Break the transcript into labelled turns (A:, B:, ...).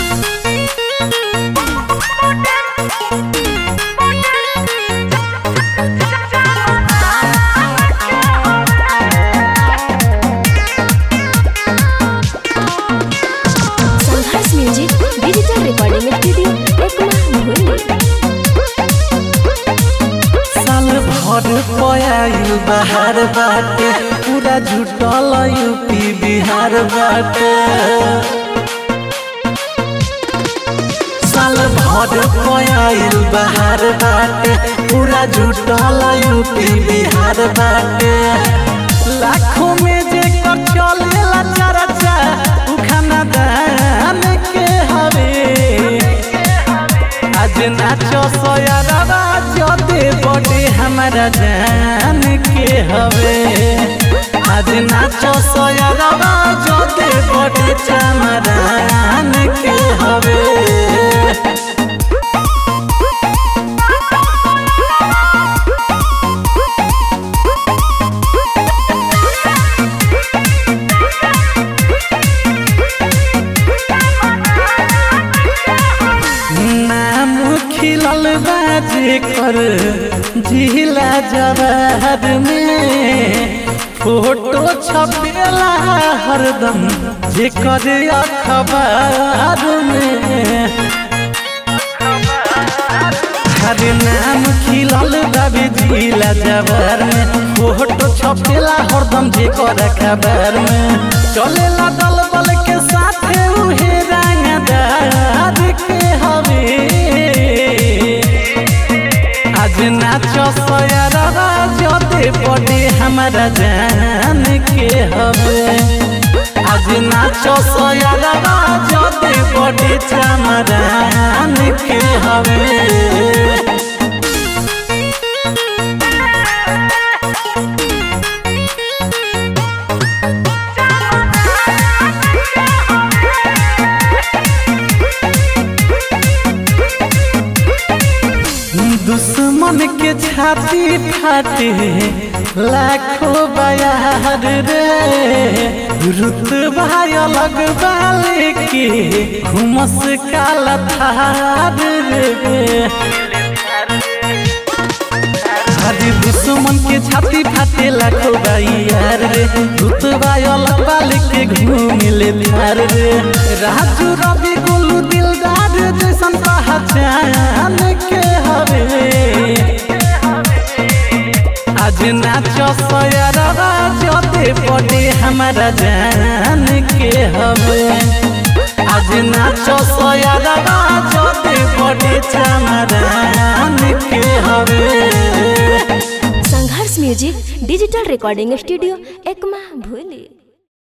A: संघर्ष music digital recording studio Ekma भूली
B: साल भर पयाइल बाहर बाटे पूरा झुटल यूपी बिहार बाटे साल भर पयाइल बाहर बाटे पूरा झुटल यूपी बिहार बाटे लाखों में जे कर चलेला चर्चा उ खाना दान के हवे आज नाचो सोयारवा जोते बड़े हमारा जान के हवे आज नाचो सोयारवा जोते बड़े चमरान के हवे नाम खिलल बाजे कर जिला जवाहर में फोटो छपेला हरदम जे कर अखबार में हर नाम खिलल बाबे जिला जवाहर में फोटो छपेला हरदम जे कर खबर में चलेला दल बल के साथे उहे रंगदार के हवे आज नाचो सयरवा जोते पड़े हमारा जान के हवे आज नाचो सयरवा जोते पड़े चमरान के हवे दुश्मन के छाती फाटे लाखों बयार रे रुतबा अलग बाले के घुमस काला थार रे अरे दुश्मन के छाती फाटे लाखों बयार रे रुतबा अलग बाले के घूमिले थार रे राजू रवि गोलू दिलदार जैसन पहचान के हवे आज नाचो सयरवा जोते पड़े हमारा जान के हवे आज नाचो सयरवा जोते पड़े चमरान के हवे
A: Sangharsh music digital recording studio Ekma भूली